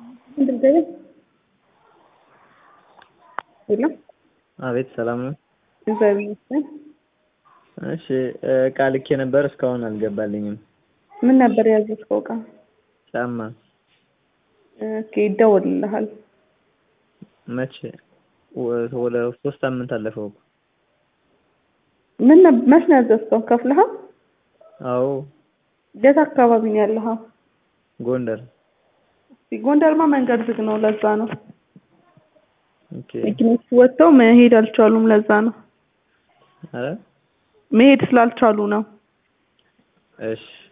የለም አቤት ሰላም ነው። እግዚአብሔር ይመስገን። እሺ እቃ ልኬ ነበር እስካሁን አልገባልኝም። ምን ነበር ያዘዝከው እቃ? ጫማ ኦኬ ይደወልልሃል። መቼ? ወ- ወደ ሶስት ሳምንት አለፈው እኮ። ምን ነብ- መች ነው ያዘዝከው? ከፍለሃል? አዎ የት አካባቢ ነው ያለኸው? ጎንደር። እስኪ ጎንደርማ መንገድ ዝግ ነው፣ ለዛ ነው ኦኬ መኪኖች ወጥተው መሄድ አልቻሉም። ለዛ ነው ኧረ መሄድ ስላልቻሉ ነው። እሺ